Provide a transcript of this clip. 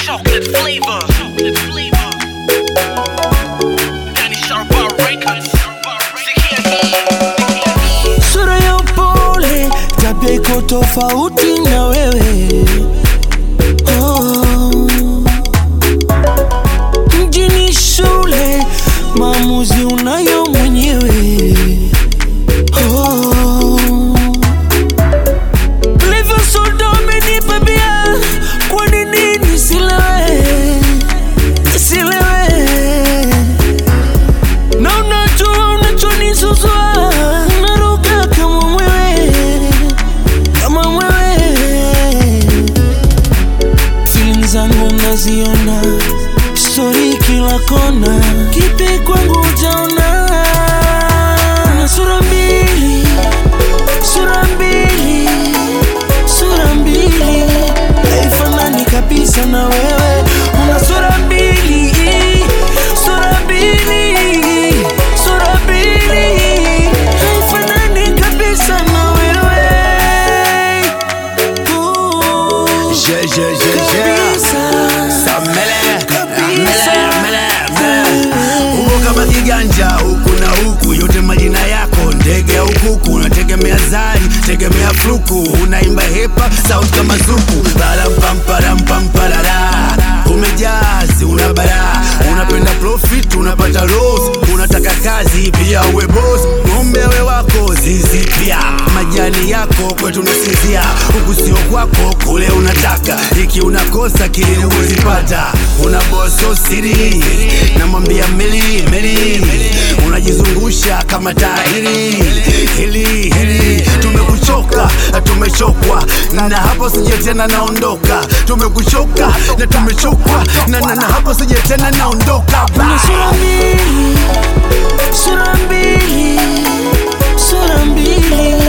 chocolate flavor. Chocolate flavor. Danny Sharpa Records. Sikia hii. sura ya upole, tabia iko tofauti na wewe oh. Mjini shule, maamuzi unayo mwenyewe oh. Ulivyo soda umenipa bia, kwa nini nisilewe, nisilewe na unajua unachonisuzua, unaruka kama mwewe, kama mwewe. Feeling zangu naziona, stori kila kona, kipi kwangu ujaona? Una sura mbili, sura mbili, sura mbili, haifanani kabisa na wewe. Una sura mbili, sura mbili, sura mbili, haifanani kabisa na wewe. Ooh, Je, je, je, je. kabisa. Samele, Kabisa. mele, mele, mele. Uko kama kiganja huku na huku, yote majina yako ndege au kuku, unategemea zari, tegemea fluku, unaimba hepa sauti kama zuku, parampamparamparara umejazi, una bara, unapenda profit, unapata loss, unataka kazi pia uwe boss, ng'ombe we wako zizi pia, majani yako kwetu nasinzia, huku sio kwako, kule unataka, iki unakosa kile uzipata, una boso siri, namwambia meli meli, unajizungusha kama tahiri hili hili, tumekuchoka na tumechokwa, na hapo sije tena naondoka, tumekuchoka na tumechokwa, na, na, na hapo sije tena naondoka Una sura mbili, sura mbili, sura mbili,